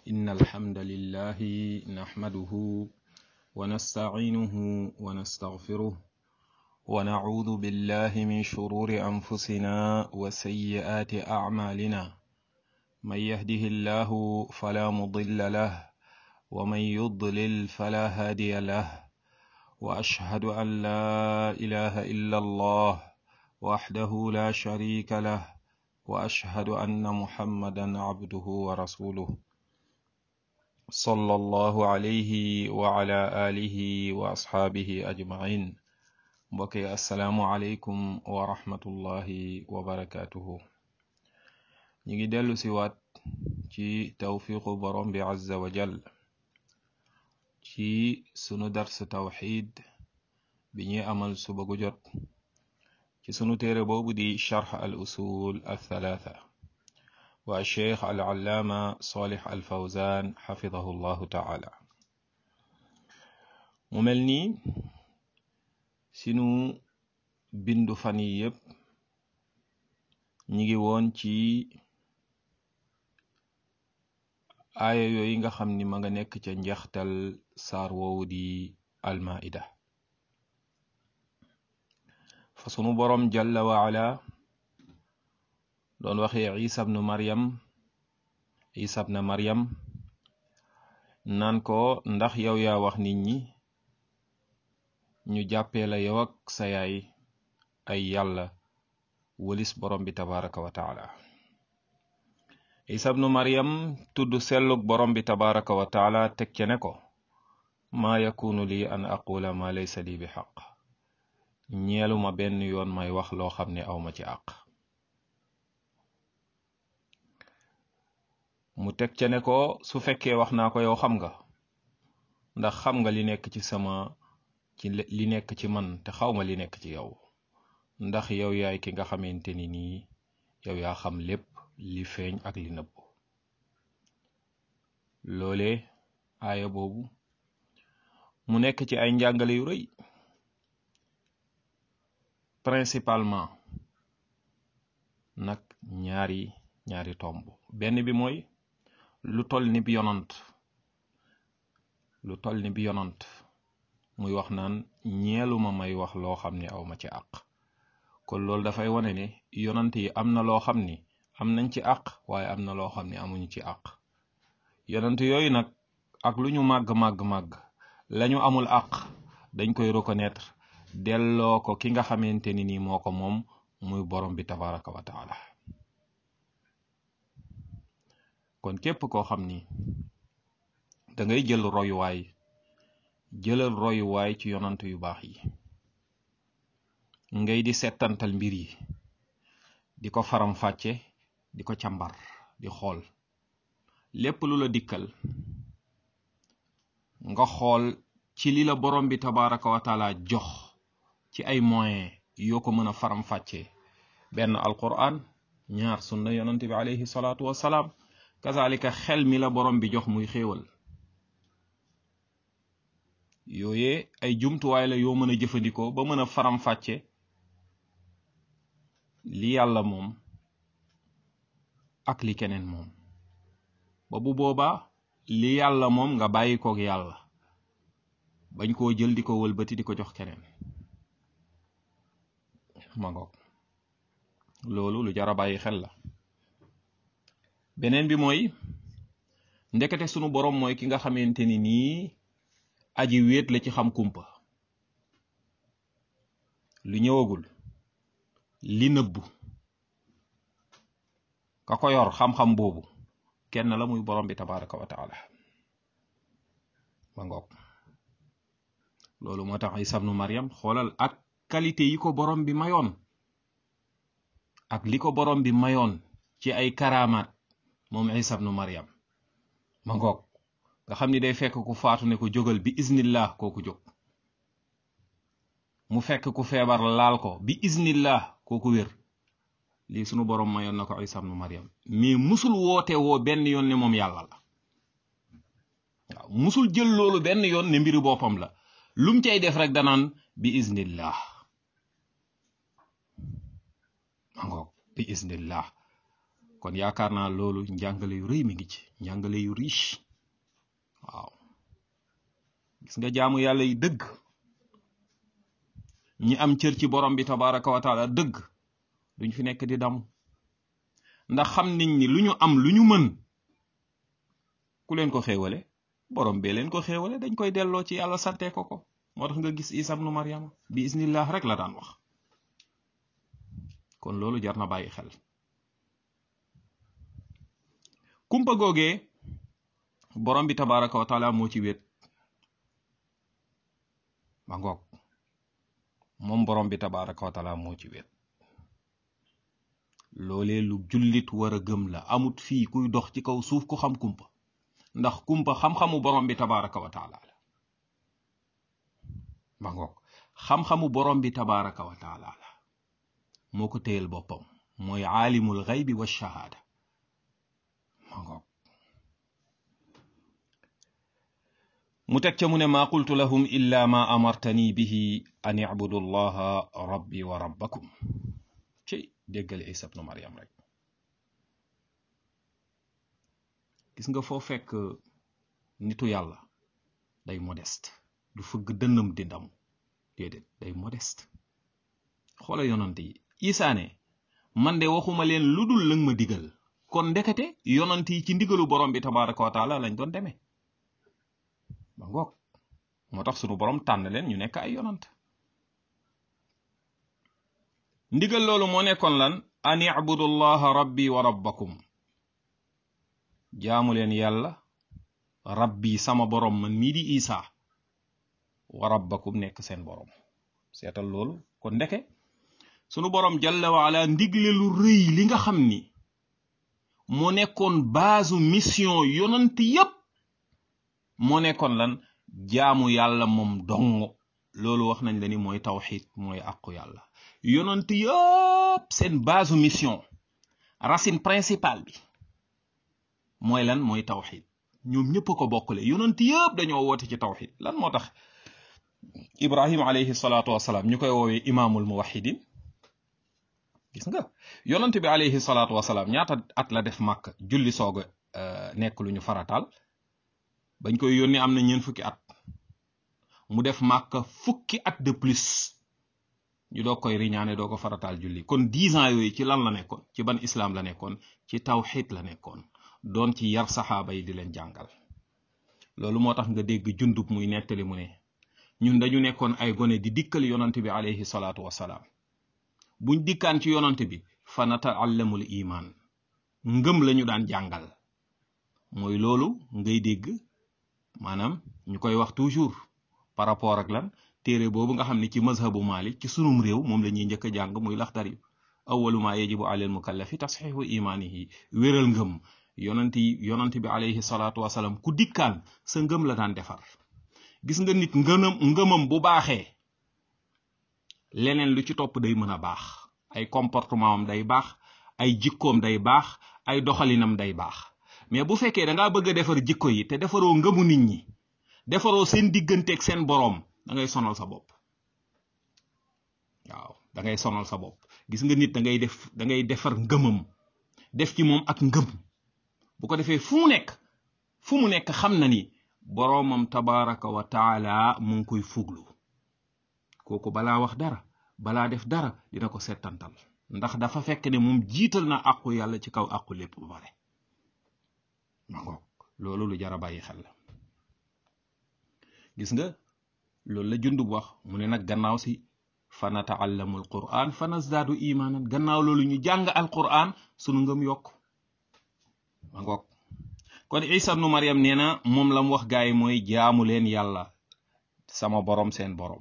إن الحمد لله نحمده ونستعينه ونستغفره ونعوذ بالله من شرور أنفسنا وسيئات أعمالنا من يهده الله فلا مضل له ومن يضلل فلا هادي له وأشهد أن لا إله إلا الله وحده لا شريك له وأشهد أن محمدا عبده ورسوله صلى الله عليه وعلى آله وأصحابه أجمعين mbokki asalaamualeykum wa rahmatullahi wa barakaatuhu ñu ngi dellu si waat ci tawfiqu borom bi azza wa jal ci sunu dars tawxid bi ñuy amal suba gu jot ci sunu téere boobu di charx al usul al thalaatha wa cheikh al allaama salih al fawzan xafidahu llahu taala mu mel nii sinu bindu fan yi yépp ñi ngi woon ci aaya yooyu nga xam ni ma nga nekk ca njeextal saar woowu di almaida fa sunu boroom jalla waala doon waxee isa bnu maryam isa bna maryam naan ko ndax yow yaa wax nit ñi ñu jàppee la yow ak sa yaay ay yàlla wëlis borom bi tabaraka wa taala isa bnu maryam tudd sellug borom bi tabaraka wa taala teg ce ne ko maa yakunu lii an aqula ma laysa lii bi xaq ñeeluma benn yoon may wax loo xam ne awma ci àq mu teg ce ne ko su fekkee wax naa ko yow xam nga ndax xam nga li nekk ci sama ci li nekk ci man te xawma li nekk ci yow ndax yow yaay ki nga xamante ni nii yow yaa xam lépp li feeñ ak li nëbb loole aaya boobu mu nekk ci ay njàngale yu rëy principalement nag ñaari ñaari tomb benn bi mooy lu toll ni bi yonant lu toll ni bi yonant muy wax naan ñeeluma may wax loo xam ni aw ma ci àq kon loolu dafay wane ne yonant yi am na loo xam ni am nañ ci àq waaye am na loo xam ni amuñu ci àq yonant yooyu nag ak lu ñu màgg màgg màgg lañu amul àq dañ koy reconnaître delloo ko ki nga xamante ni nii moo ko moom muy borom bi tabaraka wa taala kon képp koo xam ni da ngay jël royuwaay jëlal royuwaay ci yonant yu baax yi ngay di settantal mbir yi di ko faram fàcce di ko càmbar di xool lépp lu la dikkal nga xool ci li la borom bi tabaraka wa taala jox ci ay moyens yoo ko mën a faram fàcce benn alquran ñaar sunna yonant bi alayhi salaatu wassalaam kazalika xel mi la borom bi jox muy xéewal yooye ay jumtuwaay la yoo mën a jëfandikoo ba mën a faram fàcce li yàlla moom ak li keneen moom ba bu boobaa li yàlla moom nga bàyyi koog yàlla bañ koo jël di ko wëlbati di ko jox keneen ma ngoog loolu lu jar a bàyyi xel la beneen bi mooy ndekete sunu borom mooy ki nga xamante ni nii aji wéet la ci xam kumpa lu ñëwagul li nëbbu ka ko yor xam-xam boobu kenn la muy borom bi tabaraka wa taala ma ngoog loolu moo tax Isa bnu Maryam xoolal ak qualité yi ko borom bi mayoon ak li ko borom bi mayoon ci ay karamaat moom Isa bnu Maryam ma ngoog nga xam ni day fekk ku faatu ne ko jógal bi iznillah kooku jóg mu fekk ku feebar laal ko bi iznillah kooku wér lii sunu borom mayoon na ko Isa bnu Maryam mais musul woote woo benn yoon ne moom yàlla la waaw musul jël loolu benn yoon ne mbiri boppam la lum cay def rek danaan bi iznillah ma ngoog bi iznillah kon yaakaar naa loolu njàngale yu rëy mi ngi ci njàngale yu riche waaw gis nga jaamu yàlla yi dëgg ñi am cër ci borom bi tabaraka wa taala dëgg duñ fi nekk di damu ndax xam nañ ni lu ñu am lu ñu mën ku leen ko xéewale borom bee leen ko xéewale dañ koy delloo ci yàlla sante ko ko moo tax nga gis isa ibnu maryama bi isnillah rek la daan wax kon loolu jar na bàyyi xel kumpa googee borom bi tabaraka wa taala moo ci wét ba ngoog moom borom bi tabaraka wa taala moo ci wét loolee lu jullit war a gëm la amut fii kuy dox ci kaw suuf ku xam kumpa ndax kumpa xam-xamu borom bi tabaraka wa taala la ba ngoog xam-xamu borom bi tabaraka wa taala la moo ko téyel boppam mooy aalimul xaybi wa shahaada ma ngoog mu teg ca mu ne maa qultu lahum illa ma amartani bihi an ibudu llaha rabbi wa rabbakum ci déggal isa bnu maryam rek gis nga foo fekk nitu yàlla day modeste du fëgg dënnam di ndamu déedéet day modeste xoola yonant yi isaa ne man de waxuma leen lu dul lëng ma digal kon ndekete yonant yi ci ndigalu borom bi tabaraka wa taala lañ doon demee ba ngoog moo tax sunu borom tànn leen ñu nekk ay yonant ndigal loolu moo nekkoon lan an ibudullaha rabbi wa rabbakum jaamu leen yàlla rabbi sama borom man mii di isaa wa rabbakum nekk seen borom seetal loolu kon ndeke sunu borom jalla wa ala ndigle lu rëy li nga xam ni moo nekkoon baasu mission yonant yépp moo nekkoon lan jaamu yàlla moom dong loolu wax nañ la ni mooy tawxid mooy àqu yàlla yonant yépp seen baasu mission racine principale bi mooy lan mooy tawxid ñoom ñëpp a ko bokkale yonant yépp dañoo woote ci tawxid lan moo tax ibrahim alayhi salaatu wasalaam ñu koy woowee imaamul muwahidin gis nga yonant bi alayhi salaatu wasalaam ñaata at la def màkk julli soog a nekk lu ñu farataal bañ koy yónni am na ñeen fukki at mu def màkk fukki at de plus ñu doo koy riñaane doo ko farataal julli kon dix ans yooyu ci lan la nekkoon ci ban islam la nekkoon ci tawxid la nekkoon doon ci yar saxaaba yi di leen jàngal loolu moo tax nga dégg jundub muy nettali mu ne ñun dañu nekkoon ay gone di dikkal yonant bi alayhi salaatu wasalaam buñ dikkaan ci yonant bi fa nataallamul iman ngëm lañu daan jàngal mooy loolu ngay dégg maanaam ñu koy wax toujours par rapport ak lan téere boobu nga xam ne ci mazhabu malik ci sunum réew moom la ñuy njëkk a jàng muy laxdari awalu ma yajibu alal mukallafi tasxiixu imaanihi wéral ngëm yonant yi yonant bi alayhi salaatu wasalaam ku dikkaan sa ngëm la daan defar gis nga nit ngënam ngëmam bu baaxee leneen lu ci topp day mën a baax ay comportement am day baax ay jikkoom day baax ay doxalinam day baax mais bu fekkee da ngaa bëgg a defar jikko yi te defaroo ngëmu nit ñi defaroo seen digganteeg seen boroom da ngay sonal sa bopp waaw da ngay sonal sa bopp gis nga nit da ngay def da ngay defar ngëmam def ci moom ak ngëm bu ko defee fu mu nekk fu mu nekk xam na ni boroomam tabaraka wa taala mu ngi koy fuglu kooku balaa wax dara balaa def dara dina ko settantal ndax dafa fekk ne moom jiital na àqu yàlla ci kaw àqu lépp bu bare ma ngoog loolu lu jara bàyyi xel la gis nga loolu la jundub wax mu ne nag gannaaw si fa nataallamu alquran fa nasdaadu imaanan gannaaw loolu ñu jàng alquran sunu ngëm yokk ma ngoog kon isa ibnu mariam nee na moom la mu wax gaay mooy jaamu leen yàlla sama borom seen borom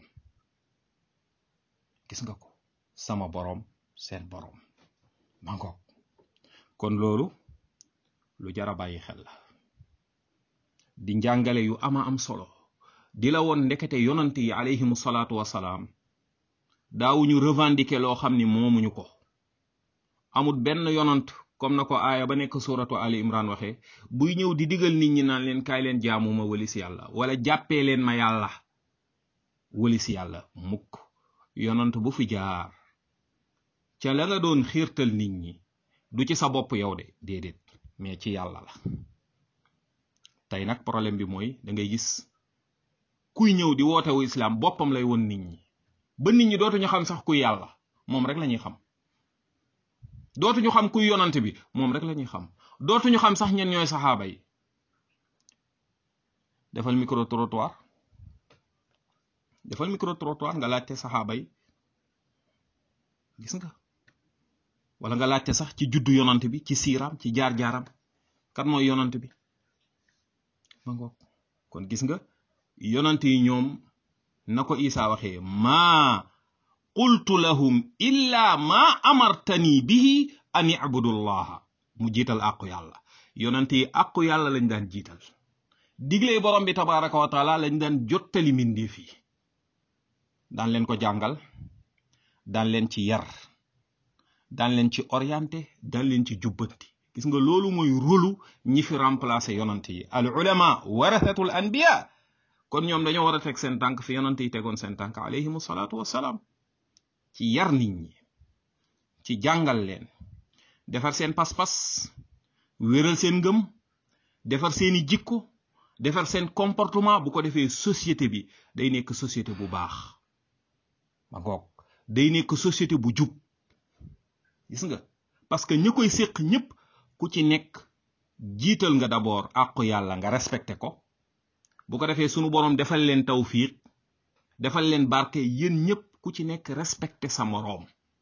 gis nga ko sama borom seen borom ma ngoog kon loolu lu jara bàyyi xel la di njàngale yu ama am solo di la woon ndekete yonant yi alayhimu salaatu wasalaam daawuñu revendiquer loo xam ni moomuñu ko amut benn yonant comme na ko aaya ba nekk suratu ali imran waxe buy ñëw di digal nit ñi naan leen kaay leen jaamu ma walis yàlla wala jàppee leen ma yàlla walis yàlla mukk yonant bu fi jaar ca la nga doon xiirtal nit ñi du ci sa bopp yow de déedéet mais ci yàlla la tey nag problème bi mooy da ngay gis kuy ñëw di wootewu islam boppam lay won nit ñi ba nit ñi dootuñu xam sax kuy yàlla moom rek la ñuy xam dootuñu xam kuy yonante bi moom rek la ñuy xam dootuñu xam sax ñen ñooy saxaaba yi defal micro trottoir defal micro trottoir nga laajte saxaaba yi gis nga wala nga laajte sax ci juddu yonante bi ci siiraam ci jaar-jaaram kan mooy yonante bi ma ngoog kon gis nga yonante yi ñoom na ko Isa waxee maa qultu lahum illa ma amartani bihi an ibudullaha mu jiital àqu yàlla yonante yi àqu yàlla lañ daan jiital digle borom bi tabaraka wa taala lañ daan jottali mbindeef yi daan leen ko jàngal daan leen ci yar daan leen ci orienté daan leen ci jubbanti gis nga loolu mooy rôlu ñi fi remplacé yonante yi al ulama warathatul anbiya kon ñoom dañoo war a teg seen tànk fi yonante yi tegoon seen tànk alayhimu salaatu wassalaam ci yar nit ñi ci jàngal leen defar seen pas-pas wéral seen ngëm defar seeni jikko defar seen comportement bu ko defee société bi day nekk société bu baax ma ngoog day nekk société bu jub gis nga parce que ñi koy séq ñëpp ku ci nekk jiital nga d'abord àqu yàlla nga respecté ko bu ko defee sunu boroom defal leen tawfiq defal leen barke yéen ñëpp ku ci nekk respecté sa moroom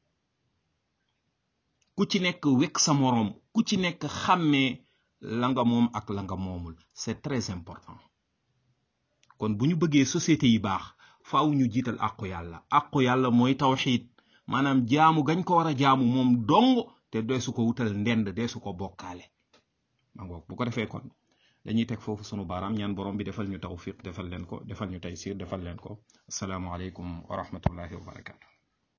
ku ci nekk wekk sa moroom ku ci nekk xàmmee la nga moom ak la nga moomul c'est très important kon bu ñu bëggee société yi baax faaw ñu jiital àqu yàlla àqu yàlla mooy tawxiid maanaam jaamu gañ ko war a jaamu moom dong te deesu ko wutal ndend deesu ko bokkaale ma ngoog bu ko defee kon dañuy teg foofu sunu baaraam ñaan borom bi defal ñu tawfiq defal leen ko defal ñu taysir defal leen ko asalaamualeykum wa rahmatullahi wa barakatu